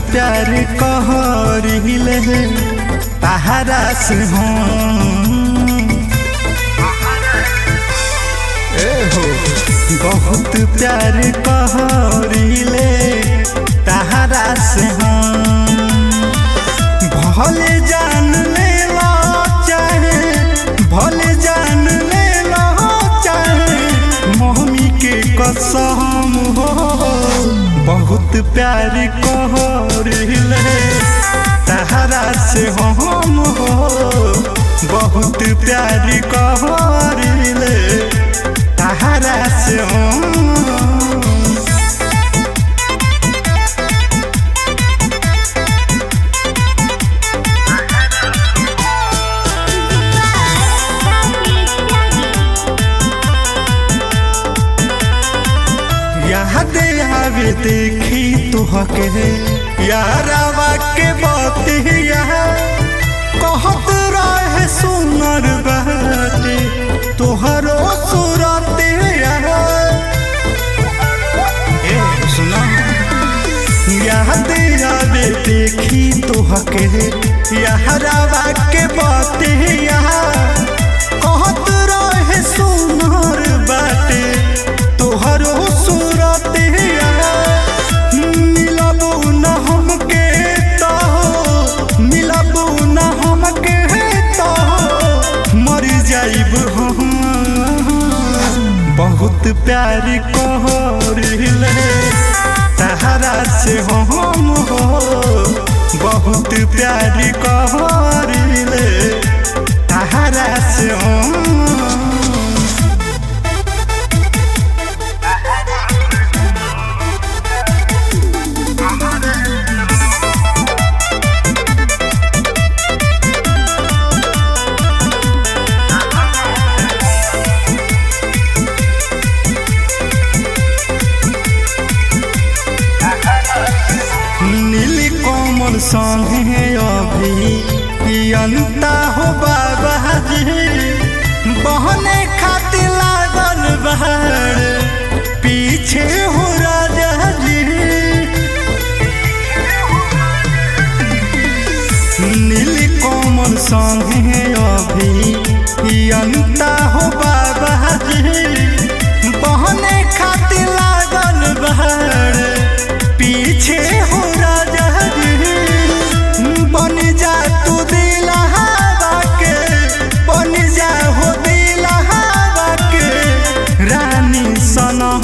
प्यार कहरिले तहरा से हम ए हो बहुत प्यार कहरिले तहरा से हम भले जान ले लो चाहे भले जान ले लो चाहे मम्मी के कसम हो बहुत प्यार कहरिले तहरा से हम हो बहुत प्यार कहरिले तहरा से हम याद आवे देखी तुहके यारावा के बतिया कहत रहे सुनर बाटे तोहरो सूरत ए सुना याद आवे देखी तुहके यारावा के बतिया कहत रहे सुनर बाटे तोहरो सूरत मिलबू न हमके तो मिलबू न हमके तो मर जाइब हम बहुत प्यार कहरिले तहरा से हम हो बहुत प्यार कहरिले तहरा से हम नीली कोमल संगे अभी अनता हो बाबा जी बहने खातिर लागल बहर पीछे हो राजा जी नीली कोमल संगे अभी अनता हो बाबा जी बहने खातिर लागल बहर पीछे हो राजा जी बन जा तू दिलहावा के बन जा हो दिलहावा के रानी सनह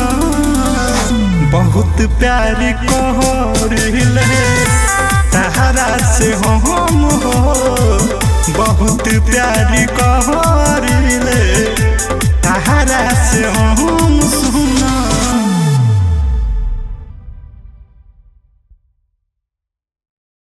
बहुत प्यार कहरिले तहरा से हम हो बहुत प्यार कहरिले तहरा से हम